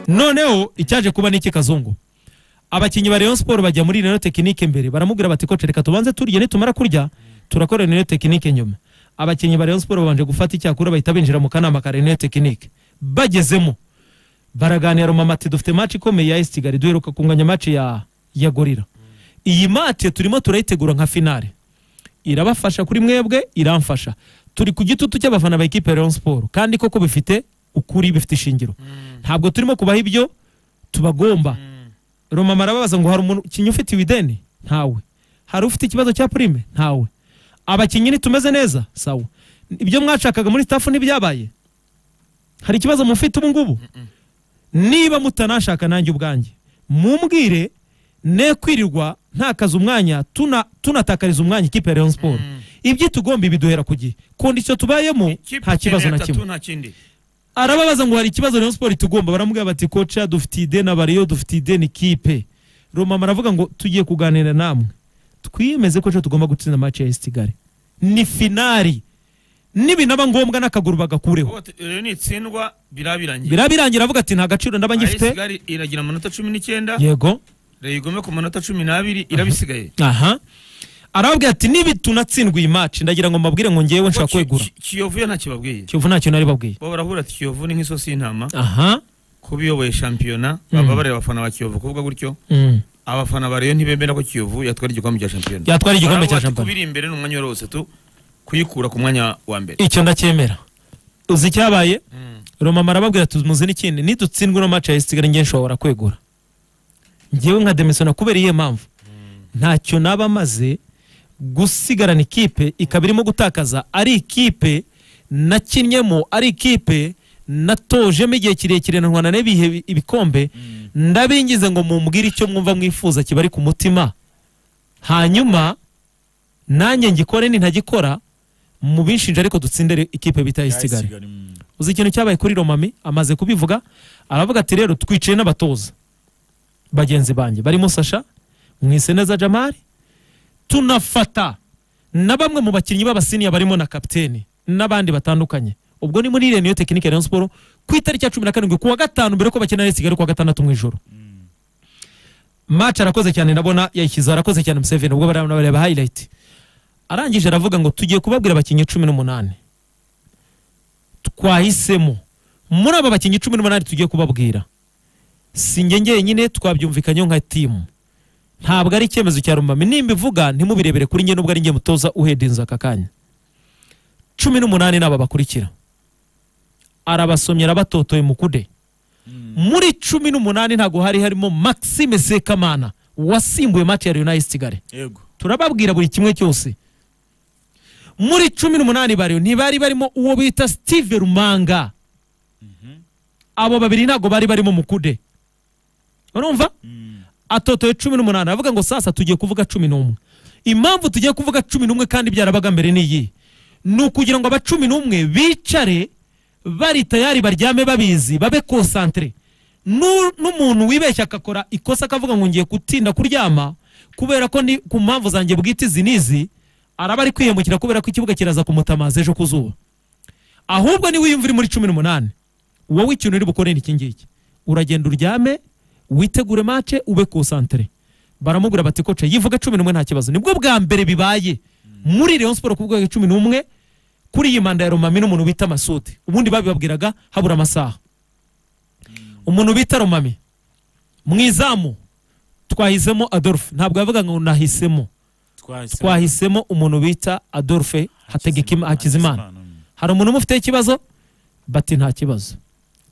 noneho icyaje kuba n'iki kazungu abakinnyi ba rayon siporo bajya muri reno tekinike mbere baramubwira bati koce reka tubanze turye nitumara kurya turakora reno tekinike nyuma abakinnyi ba rayon siporo babanje gufata icyakura bahita binjira mu kanama ka reno tekinike bagezemo baraganira mama ati dufite maci ikomeye ya esi kigali duheruka kunganya maci ya ya gorira iyi maci turimo turayitegura nka finale irabafasha kuri mwebwe iramfasha turi ku gitutu cy'abafana ba ekipe ya rayon siporo kandi koko bifite ukuri bifite ishingiro ntabwo turimo kubaha ibyo tubagomba romama arababaza ngo hari umukinnyi ufite ibideni ntawe hari ufite ikibazo cya purime ntawe abakinnyi ntitumeze neza sawa ibyo mwashakaga muri staff ntibyabaye hari ikibazo mufite ubu ngubu niba mutanashaka nanjye ubwanjye mumbwire ne kwirirwa ntakaza umwanya tuna- tunatakariza umwanya ikipe ya rayon siporo ibyo tugomba ibiduhera ku gihe kondisiyo tubayemo nta kibazo na kimwe kimwe arababaza ngo hari ikibazo Rayon Sport itugomba baramubwira bati koca dufite ide na bariyo dufite ide ni kipe Romama aravuga ngo tugiye kuganira namwe twiyemeze ko ejo tugomba gutsinda match ya AS Kigali ni finali nibinaba ngombwa n'akaguru bagakureho rero nitsindwa birabiranye birabirangira avuga ati nta gaciro ndaba ngifite ayisigali iragira amanota cumi n'icyenda yego rero igome ku manota cumi n'abiri irabisigaye aha arababwira ati nibi tunatsindwa iyi match ndagira ngo mbabwire ngo ngewe nshaka kwegura Ki- Ki- kiyovu yo ntakibabwiye kiyovu ntacyo nari babwiye bo barahura ati kiyovu ni nk'isosi y'intama aha kuba iyoboye shampiyona baba bareba abafana ba kiyovu kuvuga gutyo mm. abafana ba Rayon ntibemera ko kiyovu yatwara igikombe cya shampiyona Yatwara igikombe cya Baravuga ati shampiyona. kubiri imbere ni umwanya wose tu kuyikura ku mwanya wa mbere icyo ndacyemera uzi icyabaye romama arababwira ati muzi n'ikindi nidutsindwe no maci ya esigari nge nshobora kwegura ngewe nka demisona kubera iyihe mpamvu ntacyo naba maze gusigarana ikipe ikaba irimo gutakaza ari ikipe nakinnyemo ari ikipe natojemo igihe kirekire ntwana n'ibihe bi- ibikombe ndabingize ngo mumbwire icyo mwumva mwifuza kibari ku mutima hanyuma nanjye ngikore nintagikora mubinshinja ariko dutsindire ikipe bita AS Kigali uzi ikintu cyabaye kuri romami amaze kubivuga aravuga ati rero twicaye n'abatoza bagenzi banjye barimo sasha mwiseneza jamari tunafata na bamwe mu bakinnyi b'abasiniya barimo na kapiteni n'abandi batandukanye ubwo ni muri reniyo tekinike rayon siporo ku itariki ya cumi na karindwi kuwa gatanu mbere ko bakina na kigali kuwa gatandatu mu ijoro maci arakoze cyane ndabona yayishyize arakoze cyane museveni ubwo barabona bareba hayirayiti arangije aravuga ngo tugiye kubabwira abakinnyi cumi n'umunani twahisemo muri aba bakinnyi cumi n'umunani tugiye kubabwira si njye ngenyine twabyumvikanyeho nka timu ntabwo ari icyemezo cya rumami nimba ivuga ntimubirebere kuri njye nubwo ari njye mutoza uhedinza aka kanya cumi n'umunani ni aba bakurikira arabasomye arabatotoye mu kude muri cumi n'umunani ntabwo hari harimo maxime sekamana wasimbuye match ya leonidas kigali yego turababwira buri kimwe cyose muri cumi n'umunani bariyo ntibari barimo uwo bita steve rumanga abo babiri ntabwo bari barimo mukude urumva atotoye cumi n'umunani aravuga ngo sasa tugiye kuvuga cumi n'umwe impamvu tugiye kuvuga cumi n'umwe kandi byarabaga mbere n'iyi ni ukugira ngo aba cumi n'umwe bicare bari tayari baryame babizi babe konsantere Nu- n'umuntu wibeshya agakora ikosa akavuga ngo ngiye gutinda kuryama kubera ko ni ku mpamvu zanjye bwite izi n'izi araba ari kwiyemukira kubera ko ikibuga kiraza kumutamaza ejo ku zuba ahubwo niwe wiyumva uri muri cumi n'umunani wowe ikintu uri bukore ni iki ngiki uragenda uryame witegure mace ube konsantere baramubwira bati koce yivuge cumi n'umwe nta kibazo nibwo bwa mbere bibaye muri Rayon Sport ku bwego cumi n'umwe kuri iyi manda ya Romami n'umuntu bita Masudi ubundi babibabwiraga habura amasaha umuntu bita Romami mu izamu twahisemo Adolphe ntabwo yavuga ngo nahisemo twahisemo twahisemo umuntu bita Adolphe Hategekima Hakizimana hari umuntu umufiteho ikibazo bati nta kibazo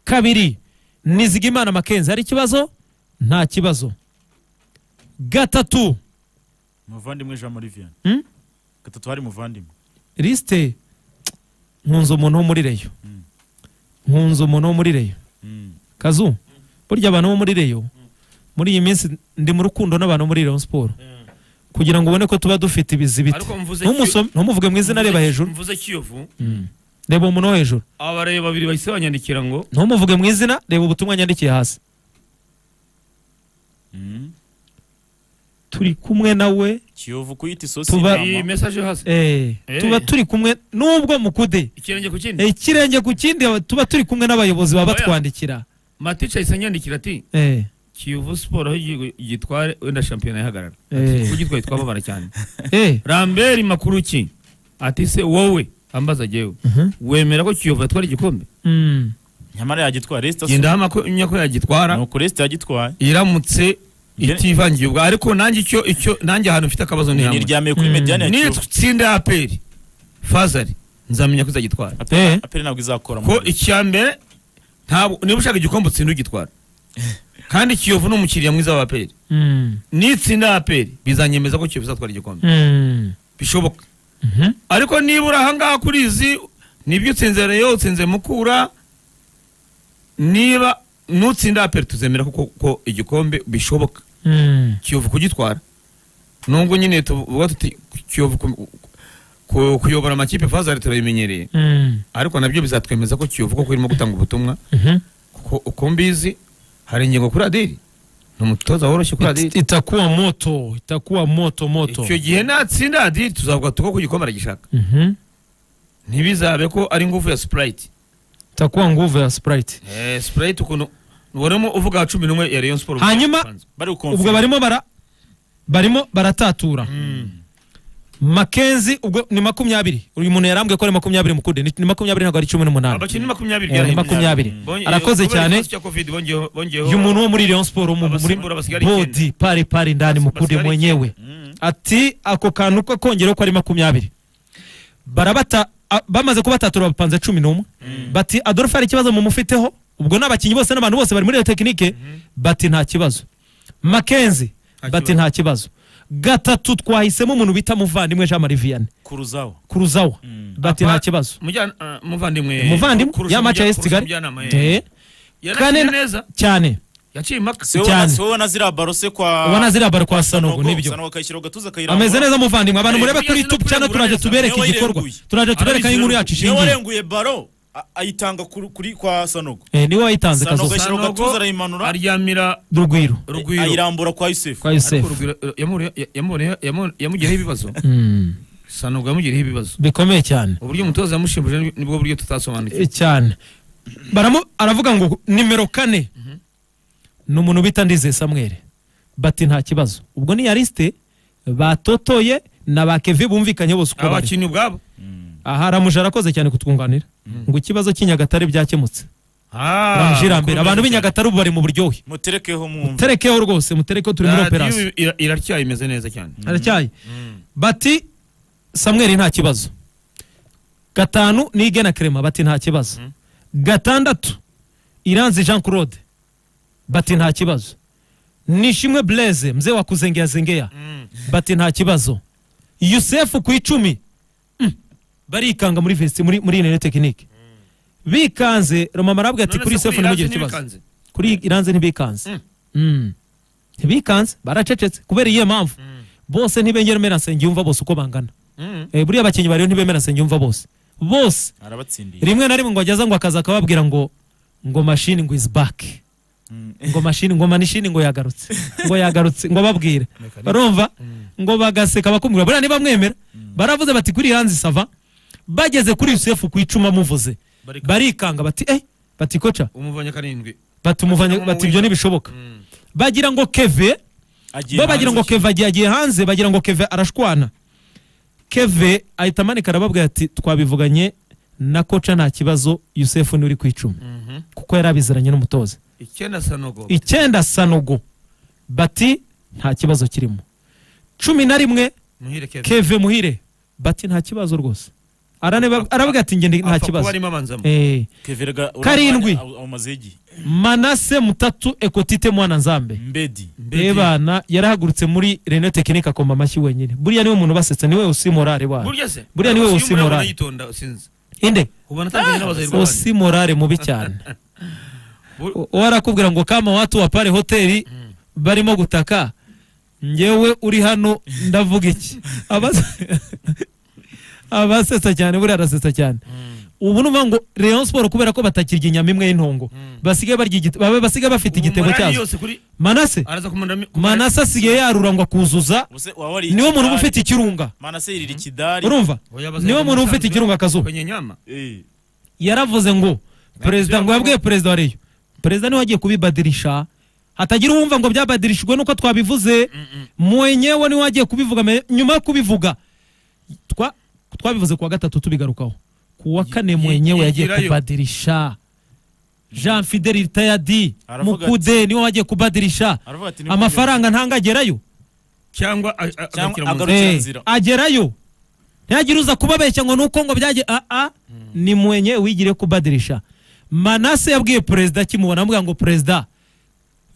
kabiri nizigimana makenzi hari ikibazo nta kibazo gatatu muvandimwe jean marivian Hmm? gatatu hari muvandimwe lisite nkunze umuntu wo muri reyo nkunze umuntu wo muri reyo Mm. kazu burya abantu bo muri reyo muri iyi minsi ndi mu rukundo n'abantu bo muri reyo siporo kugira ngo ubone ko tuba dufite ibizibiti Ariko mvuze Ntumusome- ntumuvuge mu izina reba hejuru mvuze kiyovu reba umuntu wo hejuru aba bareba babiri bahise banyandikira ngo ntumuvuge mu izina reba ubutumwa nyandikiye hasi Mm. turi kumwe nawe kiyovu kuyita isosi Tuba- iyi y'intama. mesaje yo hasi eh, Eh. tuba turi kumwe nubwo mukude ikirenge ku kindi ikirenge ku kindi tuba turi kumwe n'abayobozi baba Oya. batwandikira matice ahise anyandikira ati eh, kiyovu siporo aho igihugu gitware wenda shampiyona yahagarara Eh. ugitwaye twababara cyane eh, ramberi makuru ki ati se wowe ambaza jewe mhm, wemera ko kiyovu yatwara igikombe mm, nyamara yagitwara resita genda hamya ko yagitwara nuko resita yagitwaye iramutse Ye- itivangiye ubwa ariko nanjye icyo icyo nanjye ahantu mfite akabazo ni hamwe niryamiye kuri Mm. mediyani ya niyo kiyovu tsinda ya aperi fazari nzamenya ko izagitwara Eh. aperi aperi ntabwo izakora ko muri- icya mbere ntabwo niba ushaka igikombe utsinda ugitwara kandi kiyovu ni umukiriya mwiza wa aperi mm, nitsinda aperi bizanyemeza ko kiyovu izatwara igikombe mm, bishoboka mhm, ariko nibura ahangaha kuri izi nibyo utsinze reyo utsinze mukura niba nutsinda aperi tuzemera ko ko igikombe bishoboka mm, kiyovu kugitwara nubwo nyine tuvuga tuti kiyovu ku- ku- kuyobora amakipe fazari turabimenyereye mm, ariko nabyo bizatwemeza ko kiyovu koko irimo gutanga ubutumwa mhm. kuko uko mbizi hari ingingo kuri adiri ni umutoza woroshye kuri It- adiri itakuwa moto itakuwa moto moto icyo gihe natsinda adiri tuzavuga tuko ku gikombe aragishaka Mhm. ntibizabe ko ari nguvu ya sipurayiti itakuwa nguvu ya sprite Eh, sipurayiti ukuntu ubonamo uvuga cumi n'umwe ya reyo siporo Hanyuma- bari gukonfirima. ubwo barimo bara barimo baratatura makenzi ubwo ni makumyabiri uyu muntu yarambwiye ko ari makumyabiri mukude ni- ni makumyabiri ntabwo ari cumi n'umunani abakinnyi makumyabiri Eh, ni byarahembye. makumyabiri Bonye- arakoze kubera cyane ikibazo cya covid bongeyeho- bongeyeho- uyu muntu wo muri Rayon Sport wo mu- muri abasimbura basigara bodi icyenda. pale pale ndani mukude Basigara mwenyewe Mm. ati ako kantu ko kongera ko ari makumyabiri barabata a- bamaze kubatatura bapanze cumi n'umwe bati adolphe hari ikibazo mumufiteho ubwo ni abakinnyi bose n'abantu bose bari muri iyo tekinike bati nta kibazo makenzi Nta bati kibazo. nta kibazo gatatu twahisemo umuntu bita muvandimwe jean marie vianney kuruzaho kuruzawa Mm. bati Apa- nta kibazo Mujyana- ah, muvandimwe muvandimwe Kurusa ya maci ya mujya- esi kigali Kurusa mujyanama, eh. De, yarakinye Kane- neza cyane yaciye impaka se wowe Cyane. na- se wowe na ziriya baro se kwa ubona ziriya bari kwa sanogo nibyo Sanogo akayishyira ku gatuza akayirambura. ameze neza muvandimwe abantu Eh, murebe kuri buriya youtube zino cyane kurengura turaje neza. tubereke Niwe igikorwa wayirenguye. turaje tubereka aho inkuru yacu niwe ishingiye warenguye baro a- ayitanga kuri- kuri kwa sanogo Eh, niwe wayitanze Sanogo kazoza yashyira ku Sanogo gatuza arayimanura aryamira rugwiro rugwiro ayirambura kwa yusefu kwa ariko yusefu rugwiro eh, yamuriye- ya- yamuriye- yamu- yamugiriyeho ibibazo Mm, sanogo yamugiriyeho ibibazo bikomeye cyane uburyo umutoza yamushimbuje ni- nibwo buryo tutasobanukiwe Eh, cyane baramu aravuga ngo nimero kane ni umuntu bita ndizeye samuel bati nta kibazo ubwo ni yarisite batotoye na ba kevi bumvikanye bose uko bari abakinnyi ubwabo aha aramuje arakoze cyane kutwunganira ngo ikibazo cy'i nyagatare byakemutse Ah, ramujira mbere abantu b'i Nyagatare ubu bari mu buryohe muterekeho mwumve terekeho rwose muterekeho turi muri Radiyo operasiyo ira- iraryaye imeze neza cyane aracyaye bati samweri nta kibazo gatanu ni igena kerema bati nta kibazo gatandatu iranzi jean claude bati nta kibazo nishimwe blaise mzee wa kuzengeazengeya bati nta kibazo yusefu ku icumi Mm. barikanga muri vesti muri muri nene tekinike bikanze romama arabwira ati None kuri se yusefu kuri ntimugire ikibazo Iranzi ntibikanze? kuri iranze ntibikanze Mm. Mm. ntibikanze baracecetse kubera iyo mpamvu bose ntibengera meransengi yumva bose uko bangana Mm. Eh, buriya abakinnyi bariho ntibemera sengi yumva bose bose arabatsindiye rimwe na rimwe ngo ageza ngo akaza akababwira ngo ngo mashini ngo is back Mm. ngo mashini ngo manishini ngo yagarutse ngo yagarutse ngo babwire barumva ngo bagaseka bakumvira buriya ntibamwemera baravuze bati kuri hanze sava bageze kuri yusefu ku icuma amuvuze Barikanga. barikanga bati eh bati koca umuvanya karindwi batumuvanye Barikanga bati ibyo ntibishoboka bagira ngo keve agiye bo bagira ngo hanze keve agiye agiye hanze bagira ngo keve arashwana keve ahita amanika arababwira ati twabivuganye na koca nta kibazo yusefu nturi ku icumi Mhm. kuko yari abizeranye n'umutoza icyenda sanogo icyenda sanogo bati nta kibazo kirimo cumi na rimwe muhire kevin keve muhire bati nta kibazo rwose Araneba- arababwira ati njye ndi- nta apfa kuba kibazo arimo abanzamo Eh, Keverega- Karindwi. urabona- awumazeho igihe. manase mutatu ekotite mwana nzambe mbedi Mbedi. ebana yarahagurutse muri reno tekinike akoma amashyi wenyine buriya niwe muntu basetse niwe usi morale wayo burya se Buriya niwe Abasirimu usimura. urabona yitonda sinzi inde ubona atangiye n'abazayi usi morale mubi cyane Bu- U- uwo arakubwira ngo kama watu wa pare hoteli barimo gutaka ngewe uri hano ndavuga iki Abas- abasetsa cyane buriya arasetsa cyane ubu ni ukuvuga ngo Rayon Sport kubera ko batakirya inyama imwe y'intongo basigaye barya igite- babe- basigaye bafite igitego cyazo yose kuri manase araza kumanura mi- manase asigaye yarura ngo akuzuza Ubuse waba wari niwe muntu uba ikidari. ufite ikirunga manase yirira ikidari urumva Oya, abazayi niwe muntu uba ufite bamusanzwe ikirunga akazuba kwenye nyama Eh, yaravuze ngo perezida ngo yabwiye perezida wa reyo perezida niwe wagiye kubibadirisha hatagira uwumva ngo byabadirishijwe nuko twabivuze mwenyewe niwe wagiye kubivuga me- nyuma yo kubivuga twa- twabivuze kuwa gatatu tubigarukaho kuwa kane Ye- ye- mwenyewe yagiye yegerayo. kubadirisha jean fideli ritayadi Aravuga ati- mukude niwe wagiye kubadirisha aravuga ati amafaranga ntangagerayo cyangwa a- a- agarukira Cyangwa mu nzira. agaru- Agarukira Eh, nzira. agerayo ntihagire uza kubabeshya ngo nuko ngo byagiye aa ni mwenye wigire kubadirisha manase yabwiye perezida akimubona amubwira ngo perezida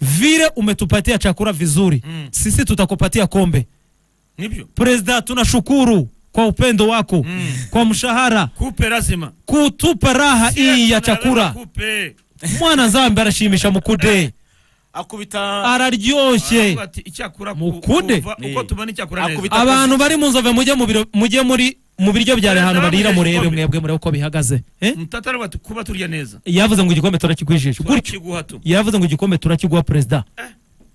vile umetupatia chakula vizuri Mm. sisi tutakupatia kombe nibyo perezida tunashukuru kwa upendo wako kwa mshahara kupe lazima kutupa raha hii ya chakula kupe mwana zambi arashimisha mukude akubita araryoshe Aravuga ati, icyakura ku- Mukunde. kuva- uko tubona icyakura Akubita- neza abantu bari mu nzove mujye mu biro- mujye muri mu biryo byari ahantu barira murebe mwebwe murebe uko bihagaze Eh? mutata aravuga ati kuba turya neza yavuze ngo igikombe turakigwijisha gutyo turakiguha tu yavuze ngo igikombe turakiguha perezida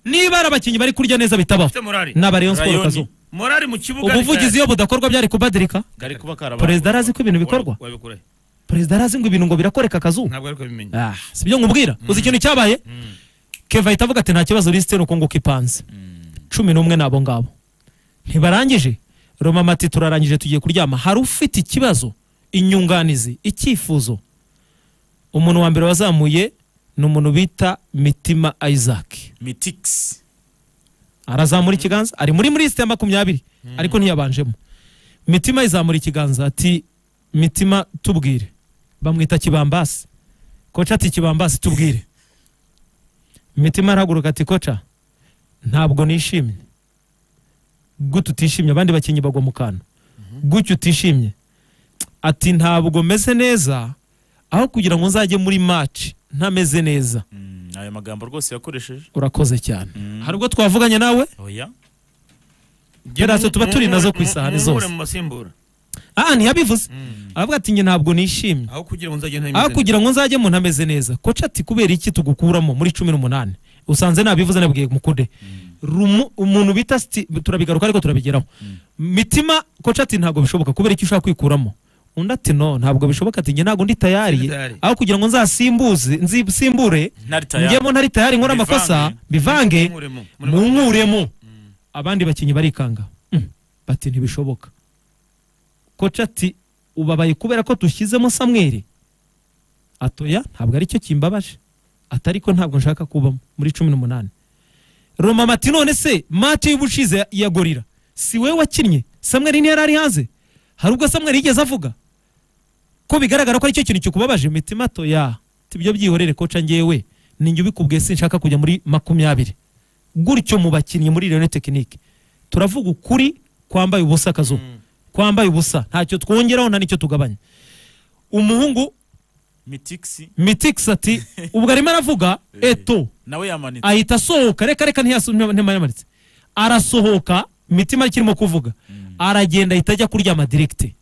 niba ari abakinnyi bari kurya neza bitabaho ufite morali naba rayon sport Rayoni. kazo morali mu kibuga ubuvugizi iyo budakorwa byari kubadirika gari kuba karaba perezida arazi ko ibintu bikorwa wabikurahe perezida arazi ngo ibintu ngo birakoreka akazuba ntabwo ariko bimenye Ah, si byo nkubwira uzi ikintu cyabaye keva ahita avuga ati nta kibazo lisite uko nguko ipanze cumi n'umwe n'abo ngabo ntibarangije roma mati turarangije tugiye kuryama hari ufite ikibazo inyunganizi icyifuzo umuntu wa mbere wazamuye ni umuntu bita mitima isaac mitix arazamura ikiganza ari muri muri lisite ya makumyabiri ariko ntiyabanjemo mitima izamura ikiganza ati mitima tubwire bamwita kibambasi koca ati kibambasi tubwire mitima arahaguruka ati koca ntabwo nishimye gutya utishimye abandi bakinnyi bagwa mu kantu gutya utishimye ati ntabwo meze neza aho kugira ngo nzajye muri maci ntameze neza Mm, ayo magambo rwose yakoresheje urakoze cyane Mm. hari ubwo twavuganye nawe oya Pedazo tuba turi nazo ku isahani Muhumure zose. mu masimbura aha ntiyabivuze aravuga ati njye ntabwo nishimye aho kugira ngo nzajye ntameze aho neza. kugira ngo nzajye mu ntameze neza koca ati kubera iki tugukuramo muri cumi n'umunani usanze nabivuze nabwiye mukude Rumu- umuntu bita siti turabigaruka ariko turabigeraho mitima koca ati ntabwo bishoboka kubera iki ushaka kwikuramo undi ati no ntabwo bishoboka ati njye ntabwo ndi tayari Ndi tayari. aho kugira ngo nzasimbuze nzisimbure ntari tayari njyemo ntari tayari nkora Bivange. amakosa bivange Muhumuremo. munkuremo abandi bakinnyi barikanga Mm. bati ntibishoboka koca ati ubabaye kubera ko dushyizemo samweri atoya ntabwo aricyo kimbabaje atari ko ntabwo nshaka kubamo muri cumi n'umunani roma mati none se mati y'ubushize ya gorira si wowe wakinnye samweri ntiyari ari hanze hari ubwo samweri yigeze avuga ko bigaragara ko aricyo kintu kikubabaje mitima atoya tibyo byihorere koca njyewe ninjye ubikubwiye sinshaka kujya muri makumyabiri gutyo mu bakinnyi muri Lyon tekinike turavuga ukuri kwambaye ubusa akazuba kwambaye ubusa ntacyo twongeraho nta n'icyo tugabanya umuhungu mitix mitix ati ubwo arimo aravuga Eh. eto nawe yamanitse ahita asohoka reka reka ntiyasu- ntiyamanitse arasohoka mitima ikirimo kuvuga aragenda ahita ajya kuryama direkite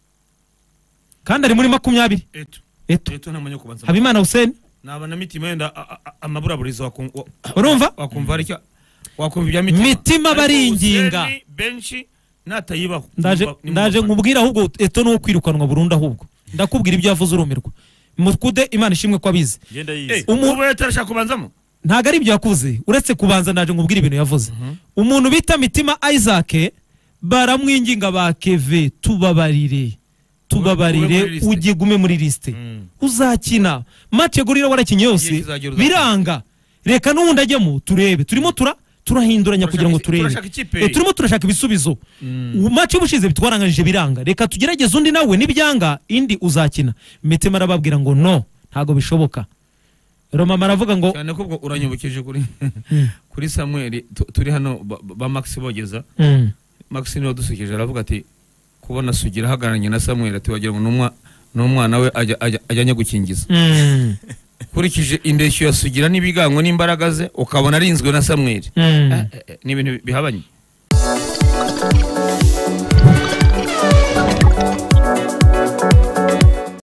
kandi ari muri makumyabiri Eto. eto Eto ntamenya kubanza. habimana huseni Naba na mitima yenda a- a- amaburaburizo wakun- wa- urumva wakumva ari cyo wakumva ibya mitima. mitima Ariko baringinga Hussein benshi natayibaho. ndaje Ni mu- ni mu ndaje bafana. nkubwira ahubwo eto ni uwo kwirukanwa burundu ahubwo ndakubwira ibyo yavuze urumirwa mukude imana ishimwe ko abizi genda Eh, yize umu- ubu atarashaka kubanzamo. ntabwo ari ibyo yakuze uretse kubanza ndaje nkubwire ibintu yavuze umuntu bita mitima isaac baramwinginga ba keve tubabarire Ube muri tubabarire liste. ujye gume muri lisite Mm. uzakina mace gurira warakinnye Igihe yose kizagera uzakina. biranga reka n'uwundi ajyemo turebe turimo tura turahinduranya kugira ngo Turashaka- turebe turashaka ikipe. Eh, turimo turashaka ibisubizo mace y'ubushize bitwaranganyije biranga reka tugerageze undi nawe nibyanga indi uzakina mitima arababwira ngo no ntabwo bishoboka roma aravuga ngo Cyane ko ubwo uranyibukije kuri kuri Samuel tu- turi hano ba- ba Max bogeza. Mm. Max niwe wadusekeje aravuga ati kubona Sugira ahagararanye na Samuel ati wagira ngo n'umwa- n'umwana we ajya- ajya- ajyanye gukingiza. Mm. Ukurikije indeshyo ya Sugira n'ibigango n'imbaraga ze ukabona arinzwe na Samuel. Mm. Eh, eh, ni ibintu bihabanye